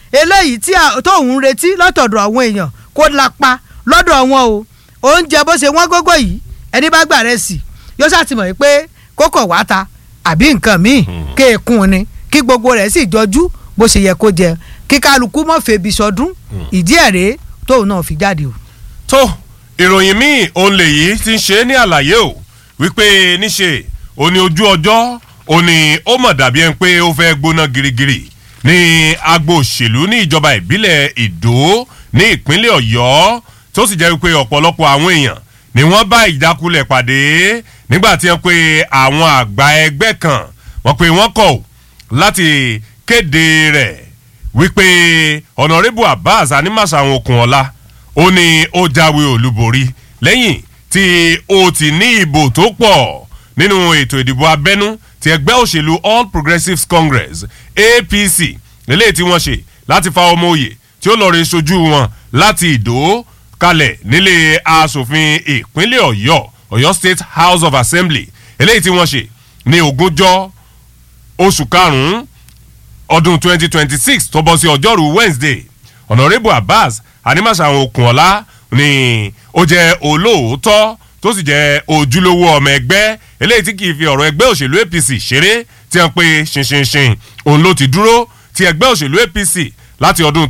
eléyìí tí tóun ń retí lọ́tọ̀dọ̀ àwọn èèyàn kó lapa lọ́dọ̀ wọn o oúnjẹ bó ṣe wọ́n gógó yìí ẹni bá gbà rẹ̀ sí yóò ṣàtìmọ̀ pé kókò wá ta àbí nǹkan míì kéèkùn ni kí gbogbo rẹ̀ sì jọjú bó ṣe yẹ kó jẹ kí kálukú mọ̀ febi sọdún ìdí ẹ̀ rèé tóun náà fi jáde o. tó ìròyìn míì òun lèyí ti ń ṣe ní àlàyé o wípé níṣe òní ojú ọjọ́ òní ó mọ̀ dàbí ẹni pé ó fẹ́ gbóná girigiri ní agbo òṣèlú ní ìjọba ìbílẹ̀ ìdó ní ìpínlẹ̀ ọ̀yọ́ tó sì jẹ́ wípé ọ̀pọ̀lọpọ̀ àwọn èèyàn ni wọ́n bá ìjákulẹ̀ pàdé nígbà tí wọ́n pe àwọn àgbà ẹgbẹ́ kan wọ́n pe wọ́n kọ̀ láti kéde rẹ̀ wípé ọ̀nàrẹ́bù abbas animasaun okunola ó ní ó jáwé olúborí lẹ́yìn tí ó ti ní ìbò tó pọ̀ nínú ètò ìdìbò abẹ́nú ti ẹgbẹ́ òṣèlú all progressives congress apc lélẹ́yìí tí wọ́n ṣe láti fa ọmọ òye tí ó lọ́ọ́ rí sojú wọn láti ìdó kalẹ̀ nílé asòfin ìpínlẹ̀ ọ̀yọ́ ọ̀yọ́ state house of assembly eléyìí tí wọ́n ṣe ní ogúnjọ́ oṣù karùn-ún ọdún 2026 tó bọ́ sí ọjọ́rú wednesday honourable abbas animasaun okunola ni ó jẹ́ olóòótọ́ tó sì jẹ́ ojúlówó ọmọ ẹgbẹ́ eléyìí tí kìí fi ọ̀rọ̀ ẹgbẹ́ òṣèlú apc ṣeré tí wọ́n pe ṣinṣinṣin òun ló ti dúró ti ẹgbẹ́ òṣèlú apc láti ọdún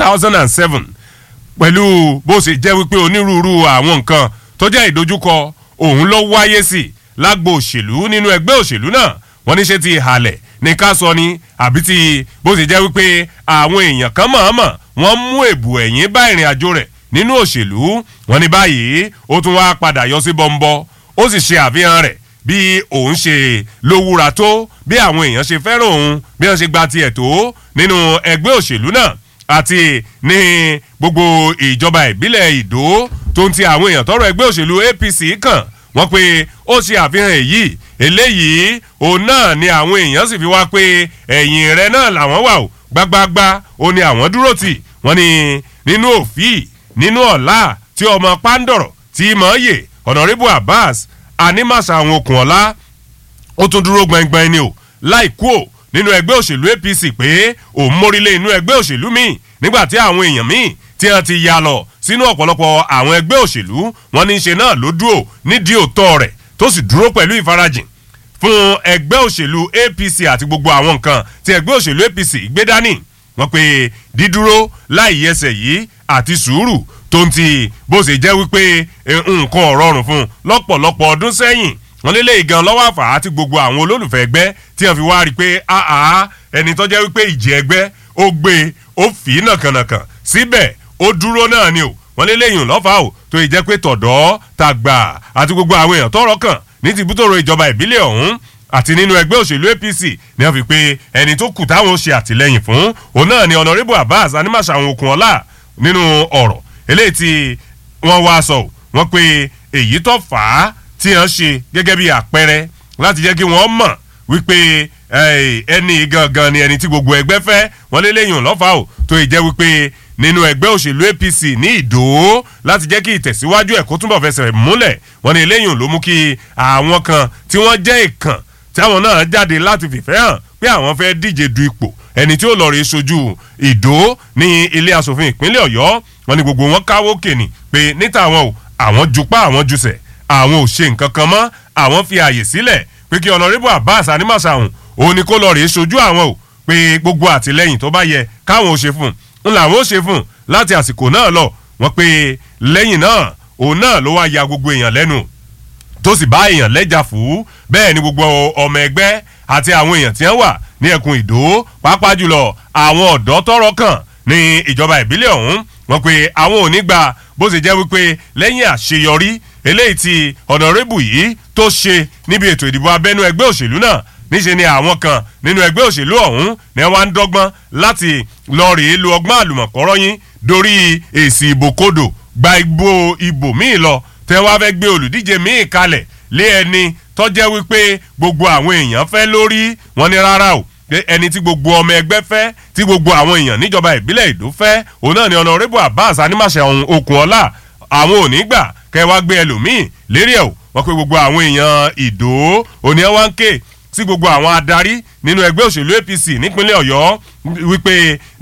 2007 pẹ̀lú bó ṣe jẹ́ wípé onírúurú àwọn nǹkan tó jẹ́ ìdojúkọ òun ló wáyé sí lágbo òṣèlú nínú ẹgbẹ́ òṣèlú náà wọ́n ní ṣe ti ìhàlẹ̀ ní ká sọ ni àbí ti bó ṣe jẹ́ wípé àwọn èèyàn kan mọ̀ọ́mọ̀ wọ́n mú èbù ẹ̀yìn bá ìrìn àjò rẹ̀ nínú òṣèlú wọn ní báyìí ó tún wá padà yọ sí bọ́ńbọ́ ó sì ṣe àfihàn rẹ̀ bí òun ṣe lówúra tó bí àwọn èèyàn ṣe fẹ́ràn òun bí wọ́n ṣe gba tiẹ̀ tó nínú ẹgbẹ́ òṣèlú náà àti ní gbogbo ìjọba ìbílẹ̀ ìdó tó ń ti àwọn èèyàn tọrọ ẹgbẹ́ òṣèlú apc kàn wọ́n pé ó ṣe àfihàn èyí eléyìí òun náà ni àwọn èèyàn sì fi wá pé ẹ̀yìn rẹ náà làwọn wà ó gbágbágbá ó ní àwọn dúró tì wọ́n ní nínú òfin nínú ọ̀la tí ọmọ pàǹdọ̀rọ̀ tí mọ̀ yè ọ̀nàrẹ́bù abbas animasa àwọn okùn ọ̀la ó tún dúró gbẹngbẹng ni o láì kú o nínú ẹgbẹ́ òṣèlú apc pé òun mórílẹ̀ inú ẹgbẹ́ òṣèlú míì nígbà tí àwọn èèyàn míì tí wọ́n ti ya lọ sínú ọ̀pọ̀lọpọ̀ àwọn ẹgbẹ́ òṣèlú wọn ní í ṣe náà ló dúró nídìí òótọ́ rẹ̀ tó sì dúró pẹ̀lú ìfarajìn fún ẹgbẹ́ òṣèlú apc àti gbogbo àwọn nǹkan tí ẹgbẹ́ òṣèlú apc gbé dání wọ́n pe dídúró láì yẹsẹ̀ yìí àti sùúrù tó ń ti bó ṣe jẹ́ wípé nǹkan ọ̀rọ̀rùn fún lọ́pọ̀lọpọ̀ ọdún sẹ́yìn wọ́n lélẹ̀ ìgan lọ́wọ́ àfà àti gbogbo àwọn olólùfẹ́ ẹgbẹ́ tí wọ́n fi wá rí i pé àá ẹni tó jẹ́ wípé ìjì ẹgbẹ́ ó gbé ó fì í nàkànàkàn síbẹ̀ ó dúró náà ni o wọ́n lélẹ̀ yìí lọ́fà o tó yìí jẹ́ pé tọ̀dọ́ tàgbà àti gbogbo àwọn èèyàn tọrọ kàn ní ti bútòrò ìjọba ìbílẹ̀ ọ̀hún àti nínú ẹgbẹ́ òṣèlú apc ni wọ́n fi pé ẹni tó kù táwọn ṣe àtìlẹ́yìn fún òun náà ni honourable abbas animasaun okunola nínú ọ̀rọ̀ eléyìí tí wọ́n wá sọ wọ́n pé èyí tó fà á tí wọ́n ṣe gẹ́gẹ́ bí àpẹẹrẹ láti jẹ́ kí wọ́n mọ̀ wípé ẹni gangan ni ẹni tí gbogbo ẹgbẹ́ fẹ́ wọ́n lé lẹ́yìn lọ́fà o tó ì jẹ́ wípé nínú ẹgbẹ́ òṣèlú apc ní ìdó láti jẹ́ kí ìtẹ̀síwájú ẹ̀ kó túnbọ̀ fẹsẹ̀ múlẹ̀ wọ́n ní eléyìn ló mú kí àwọn kan tí wọ́n jẹ́ ìkàn táwọn náà jáde láti fìfẹ́ hàn pé àwọn fẹ́ díje du ipò ẹni tí ó lọ rí sojú ìdó ní ilé asòfin ìpínlẹ̀ ọ̀yọ́ wọn ni gbogbo wọn káwó kènì pé níta àwọn o àwọn jupá àwọn jusẹ̀ àwọn ò ṣe nǹkan kan mọ́ àwọn fi àyè sílẹ̀ pé kí ọ̀nàrẹ́bù abbas animasahun òun ni kó lọ rí sojú àwọn o pé gbogbo àtìlẹyìn tó bá yẹ káwọn ò ṣe fún un làwọn ò ṣe fún un láti àsìkò náà lọ wọn pé lẹ́yìn náà òun náà ló wá ya gbogbo èèyàn lẹ́nu tó sì bá èèyàn lẹ́jà fún bẹ́ẹ̀ ni gbogbo ọmọ ẹgbẹ́ àti àwọn èèyàn tí wọ́n wà ní ẹkùn ìdó pàápàá jùlọ àwọn ọ̀dọ́ tọrọ kàn ní ìjọba ìbílẹ̀ ọ̀hún wọn pé àwọn ò ní gbà bó ṣe jẹ́ wípé lẹ́yìn àṣeyọrí eléyìí tí ọ̀nàrẹ́bù yìí tó ṣe níbi ètò ìdìbò abẹ́nú ẹgbẹ́ òṣèlú náà níṣe ni àwọn kan nínú ẹgbẹ́ òṣèlú ọ̀hún ni wọ́n á ń dọ́gbọ́n láti lọ rèé lo ọgbọ́n àlùmọ̀kọ́rọ́ yín dorí èsì ìbò kodò gba ìbò ìbò míì lọ tẹ́ wá fẹ́ gbé olùdíje míì kalẹ̀ lé ẹni tọ́jẹ́ wípé gbogbo àwọn èèyàn fẹ́ lórí wọn ní rárá o ẹni tí gbogbo ọmọ ẹgbẹ́ fẹ́ tí gbogbo àwọn èèyàn níjọba ìbílẹ̀ ìdó fẹ́ òun náà ni ọ̀nàrẹ́bù abbas animase okùn ọ̀la àwọn ò ní gbà kẹ́ wá gbé ẹlòmíì lérí ẹ̀ o wọ́n pe gbogbo àwọn èèyàn ìdó òní ẹ̀ wá ń ké sí gbogbo àwọn adarí nínú ẹgbẹ́ òṣèlú apc nípínlẹ̀ ọ̀yọ́ wípé